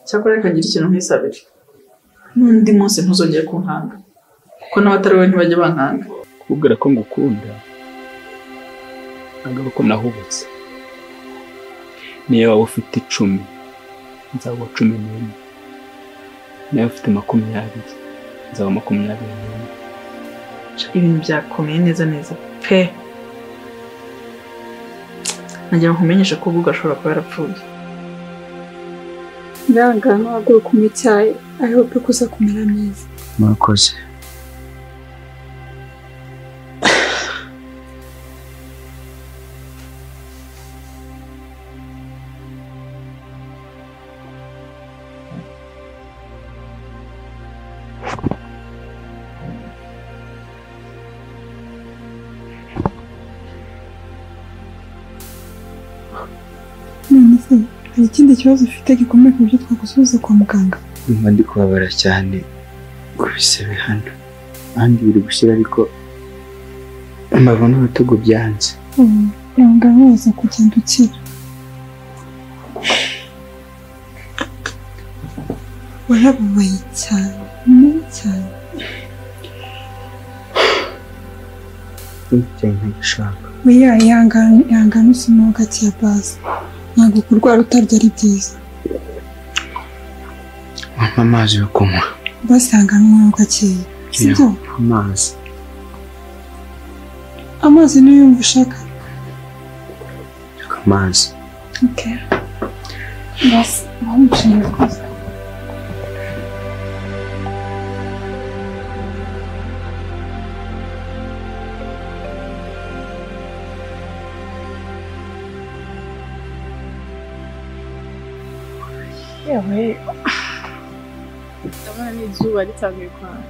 cyakora reka ngire ikintu nkwisabire n'undi munsi ntuzongere kunkanga kuko n'abatari wowe ntibajya bankanga kubwira ko ngukunda ntabwo ari uko nahubutse niyo waba ufite icumi nzaba cumi n'imwe niyo waba ufite makumyabiri nzaba makumyabiri n'imwe ibintu byakomeye neza neza pe nagira ngo nkumenyeshe ko ubwo ashobora kuba yarapfuye nanga ntabwo kunywa icyayi I hope ko uza kumera neza murakoze none se hari ikindi kibazo ufite gikomeye ku buryo twagusubiza kwa muganga Ndumva ndi kubabara cyane ku bisebe hano ahandi biri gushyira ariko imbavu n'ibitugu byanze Mm, ntabwo bibaza kugenda ukira warababaye cyane mubi cyane ntibitewe nk'igishaka weya ihangane ihangane usomaho gake ya baze ntabwo kurwara utarya ari byiza wampa amazi yo kunywa basi ihangane unywe gakeya sibyo amazi amazi niyo yumva ushaka reka amazi okay basi aho umushinga rwose yewe ndabona ni izuba ritangiye kwaka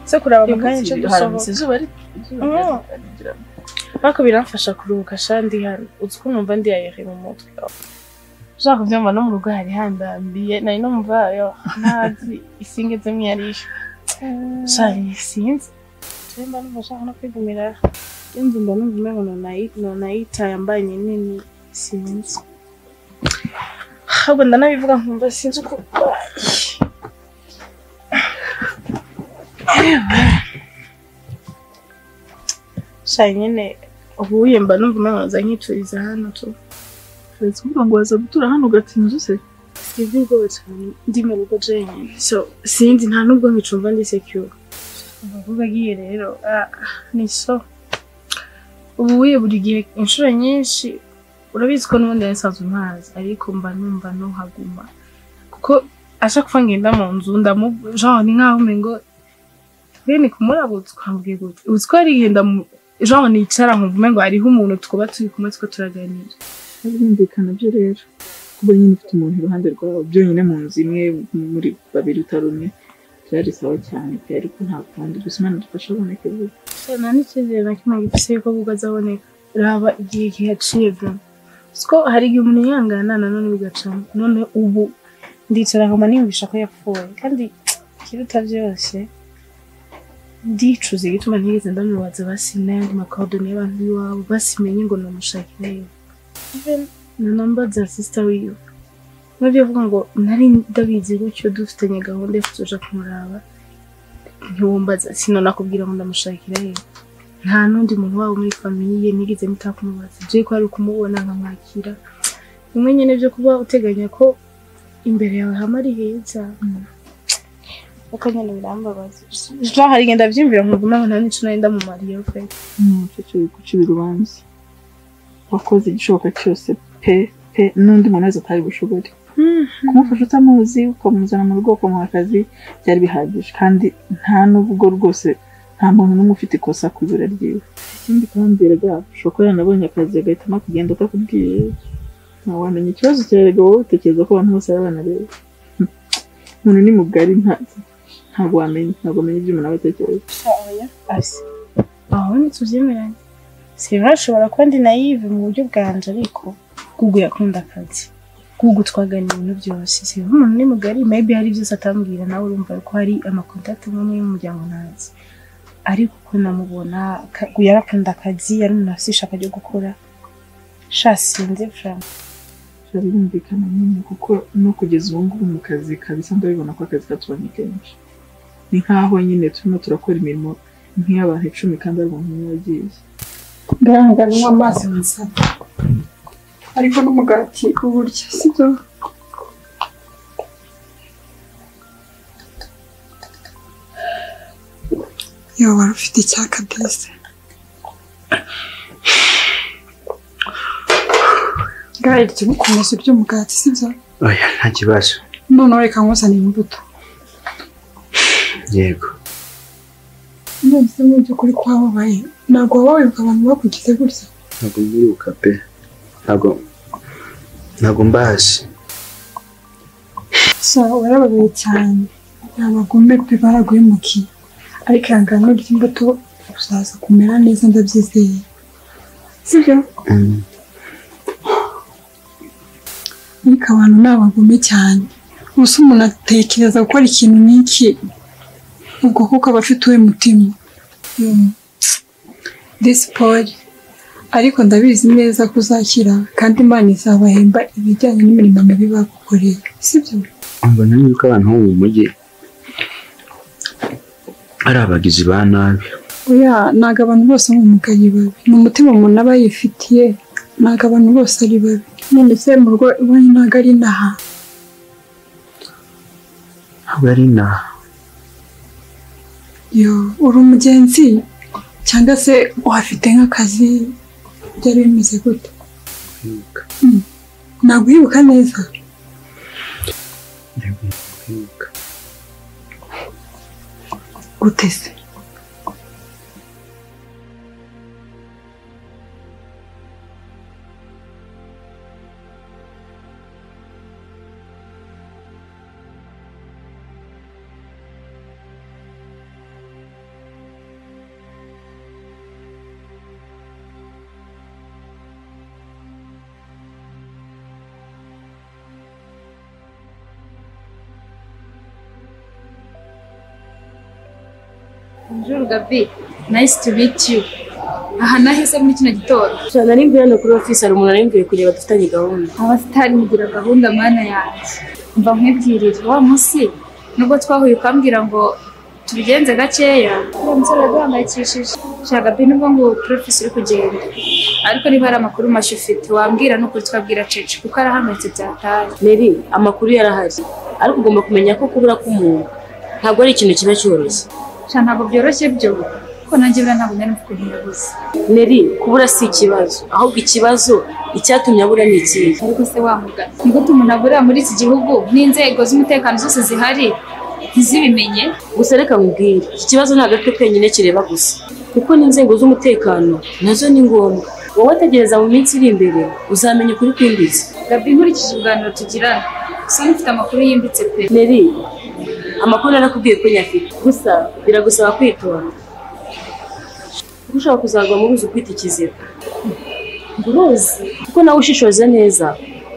se kureba mu kanya nicyo dusohoka izuba ari Mm. ariko biramfasha kuruhuka shandi hano uzi ko numva ndi yayere mu mutwe ushaka kubyumva no mu rugo hari handambiye nari no mva yo ntazi isinge zimwe yari ishe shani sinzi mba numva nshaka no kwigumira inzu mba numva umengo nonayi- nonayita yambaye nini sinzi ahubwo ndanabivuga nkumva sinzi uko shani nyine ubu yemba numva umengo naza nkicuriza hano tu uretse kuvuga ngo waza gutura hano ugatinza se Sibyo ubwoba cyane ndi mu rugo jenyine so sinzi nta nubwo nkicumva ndi secure ndavuga agiye rero ah, ni so ubu wiye buri gihe inshuro nyinshi urabizi ko n'ubundi yari asanzwe ntazi ariko mba numva ntuhaguma kuko ashaka kuva ngenda mu nzu ndamu- genre ni nkaho umengo bene kumurabutse ukambwira gutya uzi ko hari igihe ndamu- genre nicara nkumva umengo hariho umuntu twuba turi kumwe twuba turaganira birumvikana byo rero kuba nyine ufite umuntu iruhande rwawe byonyine mu nzu imwe muri babiri utarumwe byari sawa cyane pe ariko nta kundi gusa imana idufasha aboneke vuba nta n'icyizere na kimwe gifite ko ahubwo azaboneka raba igihe gihaciye bwa ko hari igihe umuntu yihangana nanone bigacamo none ubu ndicara nkoma niyumvisha ko yapfuye kandi ikiruta byose ndicuza igituma ntigeze ndamubaza basimye ayandi makorodoni y'abantu b'iwabo basimenye ngo namushakire even na namba za sisita wiwe nubyo avuga ngo nari ndabizi gutyo dufitanye gahunda yo kuzoja kumuraba ntiwumbaza sino nakubwira ngo ndamushakira ye nta n'undi muntu waba muri famiye nigeze ntakumubaza byo ko ari ukumubona nkamwakira bimwe nyine byo kuba uteganya ko imbere yawe hama ari heza kuko nyine birambabaza jean hari igihe ndabyiyumvira nkumva impamvu nta n'icyo nari ndamumariye pe umucece gucira urubanza wakoze igishoboka cyose pe pe n'undi muntu wese atari bushobore kumufasha utamuzi ukamuzana mu rugo ukamuha akazi byari bihagije kandi nta n'ubwo rwose nta muntu n'umwe ufite ikosa ku ibura ryiwe ikindi kandi rega ushobora kuba yanabonye akazi agahitamo kugenda atakubwiye ntawamenya ikibazo cya rega wowe utekereza ko abantu bose baba banareba Hmm. umuntu ni mugari nta- ntabwo wamenya ntabwo wamenya ibyo umuntu aba atekereza asi aho ntitubyemeranye sima ashobora kuba ndi nayive mu buryo bwanje ariko gugu yakunda akazi gugu twagana ibintu byose sima umuntu ni mugari maybe hari byose atambwira nawe urumva ko hari amakontakiti amwe y'umuryango ntazi ariko uko namubona ka- gu- yarakunda akazi yari umuntu afite ishaka ryo gukora sha sinzi frank Sha birumvikana nyine kuko no kugeza ubu ngubu mu kazi kabisa ndabibona ko akazi katubanye kenshi ni nk'aho nyine turimo turakora imirimo nk'iy'abantu icumi kandi ari umuntu umwe wagiye ndayanga anywa amazi masa ariko n'umugati uburyo sibyo yo wari ufite icyaka dese ngaho iryo gukomeza urya umugati sibyo oya nta kibazo noneho reka nkuzanire imbuto yego mbese mu by'ukuri ko wababaye ntabwo wababaye abantu bakugize gutya ntabwo mbiruka pe ntabwo ntabwo mbazi so warababaye cyane ntabagombe pe baraguhemukiye ariko ihangane urya imbuto uzaza kumera neza ndabyizeye sibyo Mm. ariko abantu ni abagome cyane gusa umuntu atekereza gukora ikintu nk'iki ubwo kuko aba afite uwe mutima Mm. disi poli ariko ndabizi neza ko uzakira kandi imana izabahemba ibijyanye n'imirimo mibi bagukoreye sibyo mbona yuko abantu bo mu mujyi ari abagizi ba nabi oya ntabwo abantu bose ari umugari babi ni umutima umuntu aba yifitiye ntabwo abantu bose ari babi none se mu rugo iwanyu ntabwo ari inaha ntabwo ari inaha yo uri umugenzi cyangwa se uhafite nk'akazi byari bimeze gute kwibuka ntabwo wibuka neza kwibuka gute se Bonjour Gabi, nice to meet you. Aha nahise muri kino gitondo. Jana ari mvuye hano kuri ofisi hari umuntu ari mvuye kugira badufitanye gahunda Abasitari mugira gahunda mana yanjye. Mba nkwibwirira wa munsi nubwo twahuye ukambwira ngo tubigenze gakeya. Uwo musore yaduhangayikishije. Sha Gabi nubwo ngo profisi uri kugenda. Ariko niba hari amakuru mashya ufite wambwira n'ukuri twabwira Cece kuko arahangayitse byataye. Mary amakuru yarahari ariko ugomba kumenya ko kubura k'umuntu ntabwo ari ikintu kiba cyoroshye Sha ntabwo byoroshye byo kuko nanjye buriya ntabwo nari mvuga ukuntu yabuze. Mary kubura si ikibazo ahubwo ikibazo icyatumye abura ni ikihe ariko se wamugana ni gute umuntu aburira muri iki gihugu n'inzego z'umutekano zose zihari ntizibimenye gusa reka nkubwire iki kibazo ntabwo ari twe twenyine kireba gusa kuko n'inzego z'umutekano nazo ni ngombwa wowe ategereza mu minsi iri imbere uzamenya ukuri kwimbitse gabi nkurikije ibiganiro tugirana usa n'ufite amakuru yimbitse pe Mary amakuru narakubwiye ko nyafite gusa biragusaba kwitonda kuko ushobora kuzagwa mu ruzi ukwita ikiziba uruzi kuko nawe ushishoza neza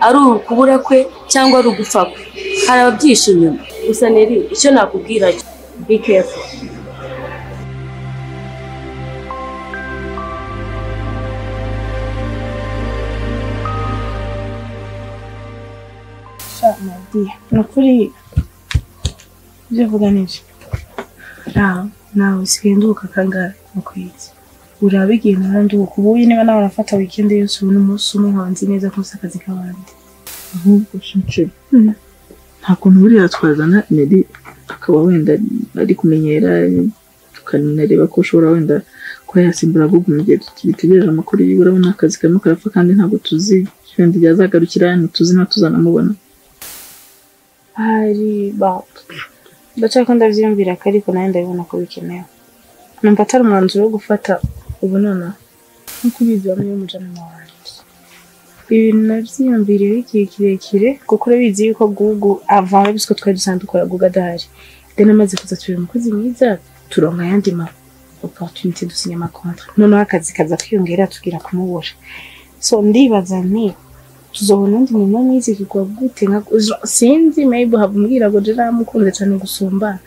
ari ukubura kwe cyangwa ari ugupfa kwe hari ababyisha inyuma gusa neri icyo nakubwira cyo be careful sha madiya ni ukuri ibyo avuga ni byo nawe nawe usigaye nduhuka kangahe mukwezi uraba igihe nawe nduhuka ubu uyu niba nawe arafata wikendi yose ubu n'umunsi umwe nkaba nzi neza ko nzi akazi k'abandi ahubwo shinceri Mm. nta kuntu buriya twazana nari akaba wenda ari kumenyera tukanareba ko ushobora wenda kuba yasimbura ahubwo mu gihe bitegereje amakuru yiwe urabona akazi karimo karapfa kandi ntabwo tuzi wenda igihe azagarukira ntituzi nta tuzanamubona hari ba ndacako ndabyiyumvira ko ariko nawe ndabibona ko bikenewe numva atari umwanzuro wo gufata ubu nonaha nkuko ubizi bamwe y'umujanama wanjye ibi nabyiyumviriyeho igihe kirekire kuko urabizi yuko gugu ava bizi ko twari dusanzwe dukora gugu adahari deni amaze kuza tubiri umukozi mwiza turonka ayandi ma opportunity dusinya amakontra noneho akazi kaza kwiyongera tubwira kumubura so ndibaza nti tuzobona undi nyuma mwizi kugwa gute nka uzo- sinzi maybe habumwira ngo je namukunze cyane gusumba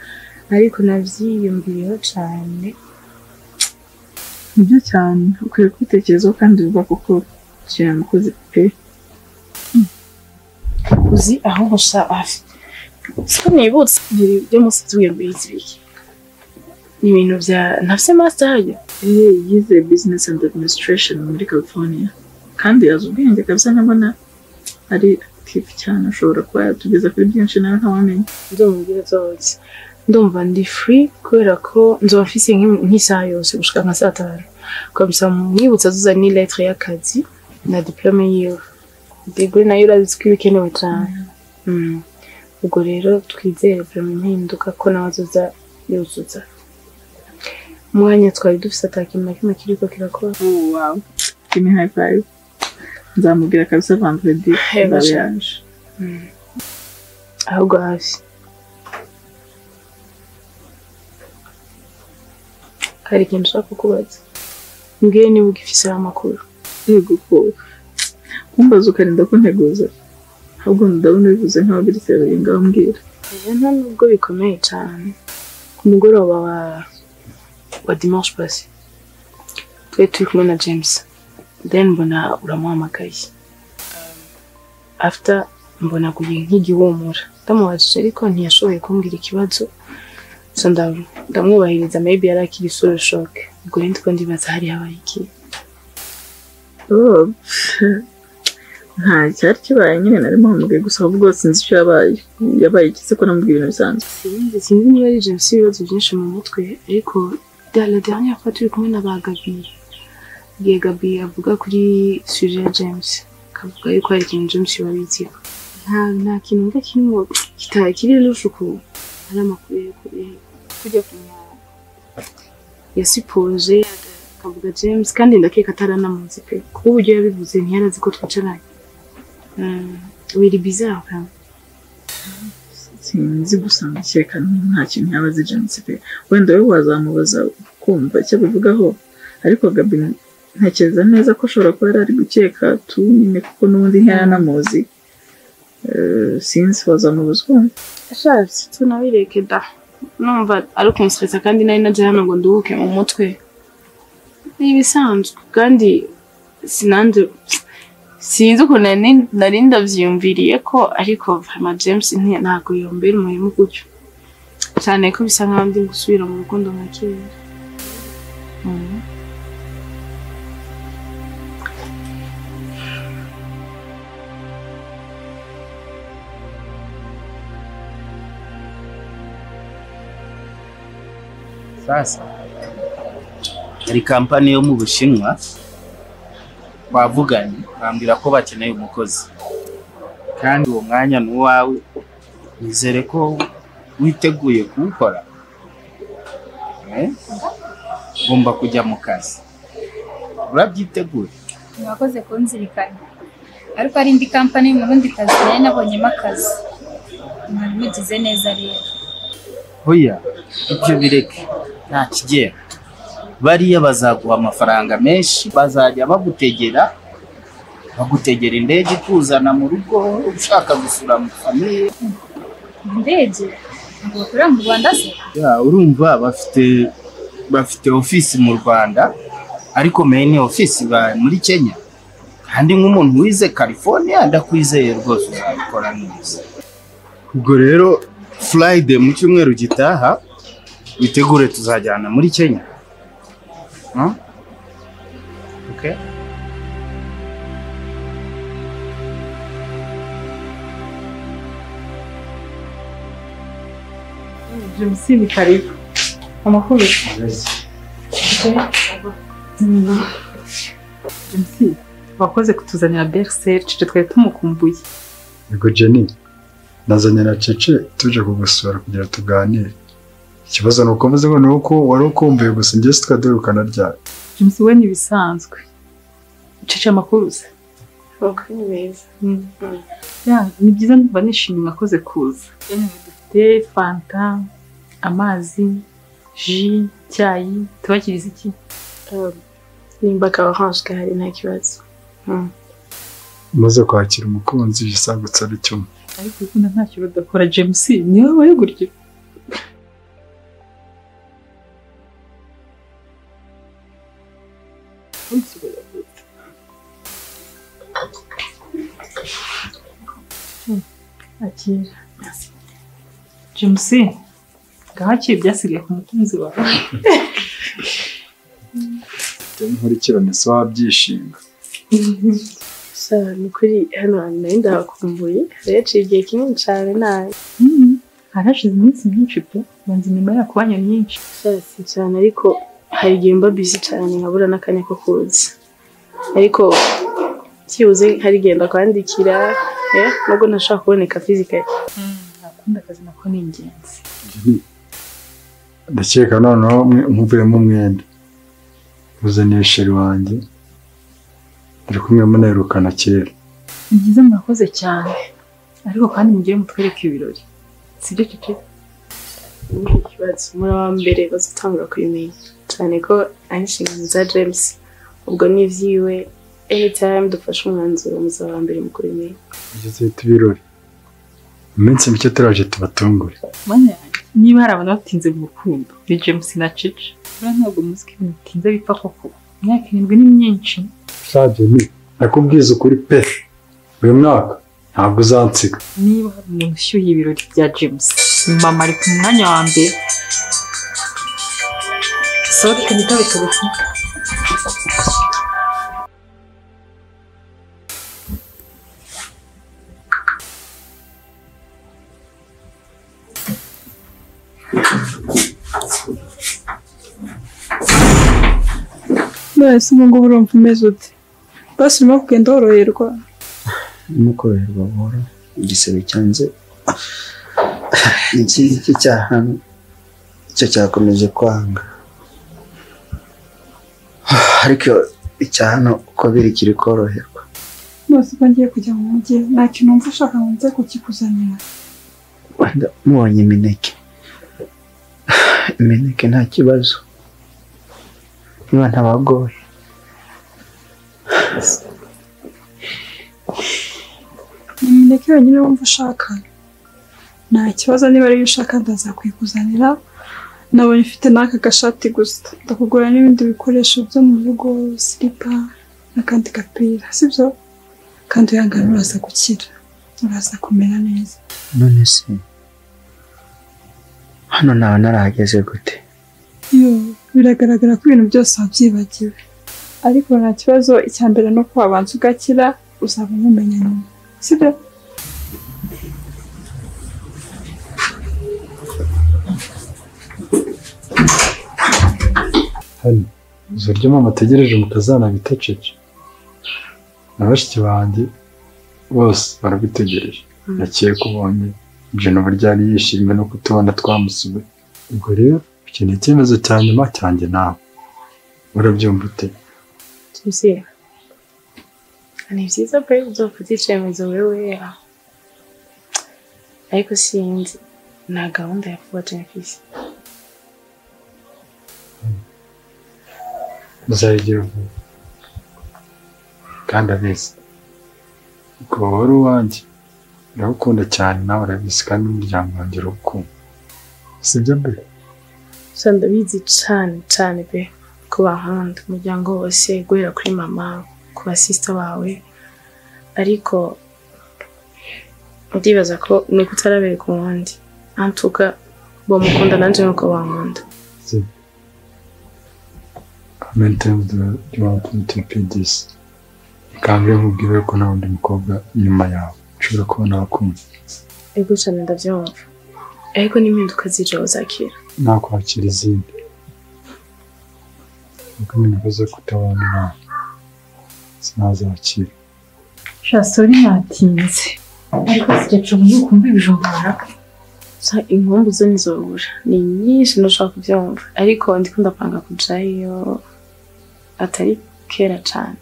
ariko navyiyumviriyeho cyane nibyo cyane ukwiye kubitekerezaho kandi vuba kuko kira umukozi pe uzi ahubwo sha afite siko nibutse buri byo munsi tuyambaye ikibiki ni ibintu bya ntafise master harya Eh, yize business and administration muri california kandi azi ubwenge kabisa nkabona ari active cyane ashobora kuba yatugeza kuri byinshi nawe ntawamenya ndumva nzoki ndumva ndi free kubera ko nzoba mfise nk'i- nk'isaha yose gushika nka saa tanu kabisa mwibutsa tuza ni lettre y'akazi na diplome yiwe degree nayo urazi ko iba ikenewe cyane Mm. ubwo rero twizere vraiment impinduka ko nawe azoza yuzuza umwanya twari dufise atakintu na kimwe kiriko kirakora oh wow give me high five nzamubwira kabisa vendredi Hey, nzaba basha. yaje ahubwo hafi hari ikintu ushaka kukubaza mbwire niba ugifiseho amakuru yego ko kumbaza ukarinda kunteguza ahubwo ndabona bivuze nk'aho biri kabiri ngaho mbwira Oya, nta nubwo bikomeye cyane ku mugoroba wa wa dimanche passé twari turi kumwe na james then mbona uramuhamagaye Um, after mbona aguye nk'igihumura ndamubajije ariko ntiyashoboye kumbwira ikibazo so ndam- ndamwubahiriza maybe yari akiri solo shock ubwo rero ndiko ndibaza hari habaye iki Oh, pff, nta cyari kibaye nyine narimo hamagaye gusa ahubwo sinzi icyo yabaye yabaye ikise ko namubwira ibintu bisanzwe sinzi sinzi niba ari james ibibazo byinshi mu mutwe ariko da la dernière fois turi kumwe na ba gabi igihe gabi avuga kuri suje ya james akavuga yuko hari ikintu james yababitseho nta nta kintu mva kirimo kitari kiri rushuku ari amakuru yo kuri kujya kumenya yasipoje akavuga james kandi ndakeka ataranamunsi pe kuko uburyo yabivuze ntiyari azi ko twicaranye Mm, wiri bizarre vraiment. sinzi gusa ndakeka nta kintu yaba azi jenisi pe wenda we wazamubaza kumva icyo abivugaho ariko gabi ntekereza neza ko ashobora kuba yari ari gukeka tu nyine kuko n'ubundi ntiyananamuzi Eh, sinzi wazamubaza ukumva ashatse tunabireke da numva ari ukunsikiza kandi nari najya hano ngo nduhuke mu mutwe ni ibisanzwe kandi sinanze sinzi ukuntu nari- nari ndabyiyumviriye ko ariko vraiment james nti- ntabwo yombera umurimo gutyo cyane ko bisa nkaho ndi gusubira mu rukundo nka kera Mm. sasa hari kampani yo mu bushinwa twavuganye bambwira ko bakeneye umukozi kandi uwo mwanya ni uwawe nizere ko witeguye kuwukora Eh? ugomba kujya mu kazi urabyiteguye mwakoze kunzirikana ariko hari indi kampani mu rundi kazi nari nabonyemo akazi mwari mugize neza rero hoya ibyo bireke nta kigenda bariya bazaguha amafaranga menshi bazajya bagutegera bagutegera indege ikuzana mu rugo ushaka gusura mu famiye indege ntabwo bakorera mu rwanda se Ya, urumva bafite bafite ofisi mu rwanda ariko main ofisi ba muri kenya kandi nk'umuntu wize california ndakwizeye rwose uzabikora neza ubwo rero friday mu cyumweru gitaha witegure tuzajyana muri kenya Huh? Okay. jenisi ni karibu amakuru jenisi wakoze kutuzanira beruseri cece twari tumukumbuye Yego Jenny, nazanye na Cece tuje kugusura kugira tuganire. Ikibazo ni uko mvuze ngo ni uko wari ukumbuye gusa njye tukaduhukana ryari. jenisi we ni ibisanzwe cece amakuru se amakuru ni meza Ya, ni byiza ndumva nishimye mwakoze kuza dufite fanta amazi ji icyayi tubakiriza iki Um, nimba akaba gahari nta kibazo Mm. Maze kwakira umukunzi yisagutse ari cyuma. ariko urukundo ntacyo rudakora james niwe wabaye gutyo kwakira james ngahakire ibyasigaye ku mukunzi wawe bitewe n'inkurikirane se wabyishinga gusa ni ukuri hano hantu nayo ndahakumbuye haraciye igihe kinini cyane nabi harashize iminsi myinshi pe banza inyuma yaku banya myinshi cyasi cyane ariko hari igihe mba busy cyane nkabura n'akanya ko kuza ariko byibuze hari igihe ndakwandikira eh, nubwo ntashobora kuboneka physically nakunda akazi nako ni ingenzi ndakeka noneho nkuvuyemo umwenda uzaniye sheri wanjye turi kumwe munaherukana kera ni byiza murakoze cyane ariko kandi mugire mutwereke ibirori sibyo cece ni ikibazo muri wa mbere bazatangura kubimenya cyane ko ari inshingano za james ubwo ni ibyiwe anytime dufashe umwanzuro muzaba wa mbere mu kubimenya ugeze uhita ibirori mu minsi mike turaje tubatungure mwanya yanjye niba hari abantu batinze mu rukundo ni james na cece buriya ntabwo muzi ko ibintu bitinze bipfa koko imyaka irindwi ni myinshi ushabye ni nakubwiza ukuri pe uyu mwaka ntabwo uzansiga niba hari umuntu ushyuye ibirori bya james mama ari ku mwanya wa mbere sori reka nitabe telefone none se ubu ngubu urumva umeze ute basi urimo kugenda woroherwa nimukoroherwa buhoro igisebe cyanze ikindi cye cyahano cyo cyakomeje kwanga ariko icya hano uko biri kiri koroherwa none se ko ngiye kujya mu mujyi nta kintu wumva ushaka ngo nze kukikuzanira wenda mubonye imineke imineke nta kibazo niba ntabagoye ni imineke yonyine wumva ushaka nta kibazo niba ariyo ushaka ndazakwikuzanira nabonye ufite n'aka gashati gusa ndakugura n'ibindi bikoresho byo mu rugo siripa n'akandi gapira sibyo kandi uyangana uraza gukira uraza kumera neza none se hano nawe narahageze gute iyo biragaragara ko ibintu byose wabyibagiwe ariko nta kibazo icya mbere ni uko wabanza ugakira uzaba umumenya nyuma sibyo hano uzaryo mama ategereje mutazana bita cece na bashiki banjye bose barabitegereje nakeye ko ubonye jenova ryari yishimye no kutubona twamusuye ubwo rero iki ni icyemezo cya nyuma cyanjye nawe urabyumva ute tuzi ni byiza pe uzafata icyemezo wewe ariko sinzi nta gahunda ya vuba cyane ku isi uzayigira vuba kandi abizi kuba wari uwanjye ndagukunda cyane nawe arabizi kandi n'umuryango wanjye urawukunda sibyo mbere gusa ndabizi cyane cyane pe ko bankunda umuryango wose guhera kuri mama ku basisita bawe ariko ndibaza ko ni uko utarabereka uwundi antuka bamukunda nanjye nuko bankunda Maintain the development of PDs. Kandi nkubwire ko nta wundi mukobwa inyuma yawe ushobora kubona wakumva ego cyane ndabyumva ariko n'impinduka zije uzakira nakwakira izindi kuko impinduka zo kutabana nawe sinazakira sha sori ntatinze ariko sikecu ubu ntukumva ibijumba barapfa gusa inkumbu zo ntizobura ni nyinshi ntushobora kubyumva ariko ndikundapanga kujyayo atari kera cyane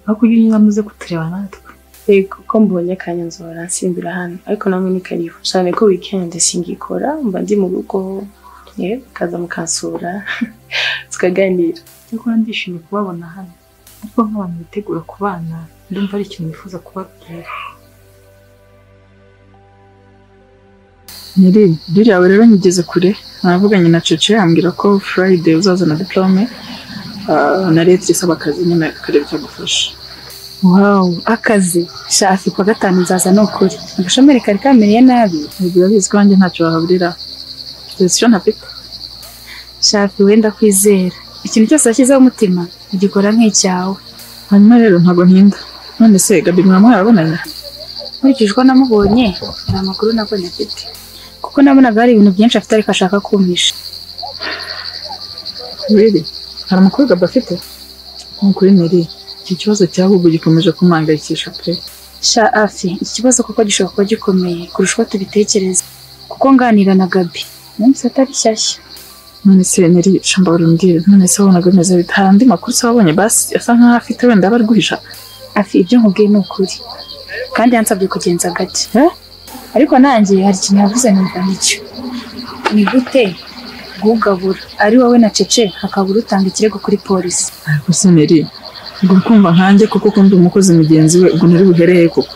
aho kugira inama uze kutureba natwe yego ko mbonye akanya nzora nsimbira hano ariko namwe ni karibu cyane ko weekend singikora mba ndi mu rugo yewe kaza mukansura tukaganira cyakora ndishimye kubabona hano ariko nk'abantu bitegura kubana ndumva ari ikintu nifuza kubabwira nyiri biriya rero nyigeze kure navuganye na cece ambwira ko friday uzazana diplome ah, na leta isaba akazi nyine akareba icyagufasha wawu akazi shafi kwa gatanu nzaza ni ukuri agashomeri kari kameriye nabi ubwo urabizi ko wanjye ntacyo wahaburira tuzi icyo ntafite shafi wenda kwizera ikintu cyose washyizeho umutima ugikora nk'icyawe hanyuma rero ntabwo ntinda none se gabi mwamuhaye abonanye nkurikije uko namubonye hari amakuru nabonye afite kuko nabonaga hari ibintu byinshi afite ariko ashaka kumpisha rero hari amakuru gabi afite nk'ukuri neri iki kibazo cyabo ubu gikomeje kumangayikisha pe sha afi iki kibazo kuko gishobora kuba gikomeye kurusha uko tubitekereza kuko nganira na gabi umunsi atari shyashya none se neri shamba urumbwire none se wabonaga bimeze bite hari andi makuru se wabonye basi asa nk'aho afite wenda aba ari guhisha afi ibyo nkubwiye ni ukuri kandi yansabye kugenza gake ariko nanjye hari ikintu yavuze numva nicyo ni gute gugabura ari wowe na cece hakabura utanga ikirego kuri polisi ariko se neri ubwo kumva nkanjye kuko kumva umukozi mugenzi we ubwo ntiri buhereye kuko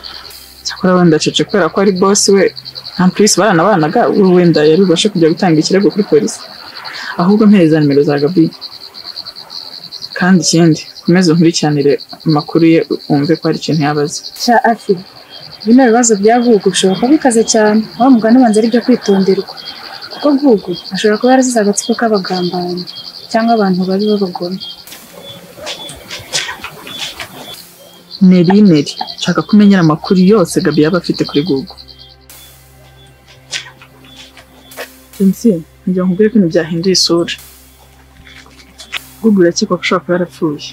cyakora wenda cece kubera ko ari bosi we nta purisi baranabanaga we wenda yari bubashe kujya gutanga ikirego kuri polisi ahubwo mpereza nimero za gabi kandi ikindi komeza unkurikiranire amakuru ye wumve ko hari ikintu yabaze sha afi bino bibazo bya gugu bishobora kuba bikaze cyane aho mugana ubanza ari byo kwitonderwa kuko gugu ashobora kuba yarazize agatsiko k'abagambanyi cyangwa abantu babi b'abagome neri neri nshaka ko umenyera amakuru yose gabi yaba afite kuri gugu jensi ngira ngo ko ibintu byahinduye isura google irakekwa ko ashobora kuba yarapfuye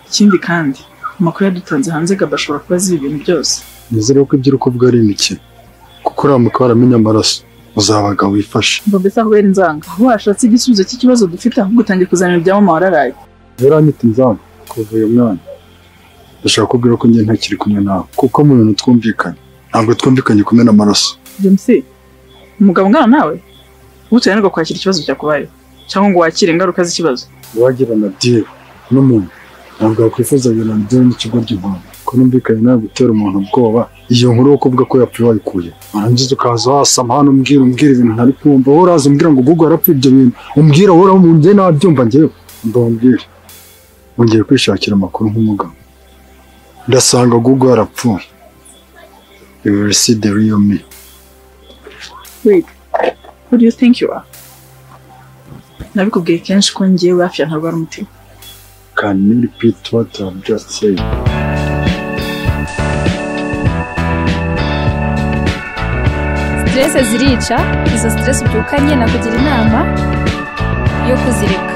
ikindi kandi amakuru yadutanze hanze gaba ashobora kuba azi ibintu byose nizere ko ibyo uri kuvuga ari imikino kuko uramuka waramenya amaraso uzabaga wifashe mba mbese aho wera inzanga aho washatse igisubizo cy'ikibazo dufite ahubwo utangiye kuzanira ibya mama wararaye rero anyita inzamu kuva uyu mwana ndashaka kubwira ko njye ntakiri kumwe nawe kuko mu bintu twumvikanye ntabwo twumvikanye kumena amaraso james umugabo nkawe nawe uteranirwa kwakira ikibazo cyakubayeho cyangwa ngo wakire ingaruka z'ikibazo uwagirana diri n'umuntu ntabwo yakwifuza guhirana diri n'ikigo ry'impunzi ko numvikanye nawe gutera umuntu ubwoba iyo nkuru yo kuvuga ko yapfuye wayikuye warangiza ukaza wasama hano umbwira umbwira ibintu ntari kumva wowe uraza umbwira ngo gugu yarapfuye ibyo bintu umbwira wowe uramu njye nabyumva njyewe ndababwira wongeye kwishakira amakuru nk'umugabo ndasanga gugu yarapfuye ibi bisi de riyo mi wait who do you think you are nabikubwiye kenshi ko ngewe hafi ya ntarwara umutima can you repeat what I've just said siterese zirica izo siterese ubyukanye nakugira inama yo kuzireka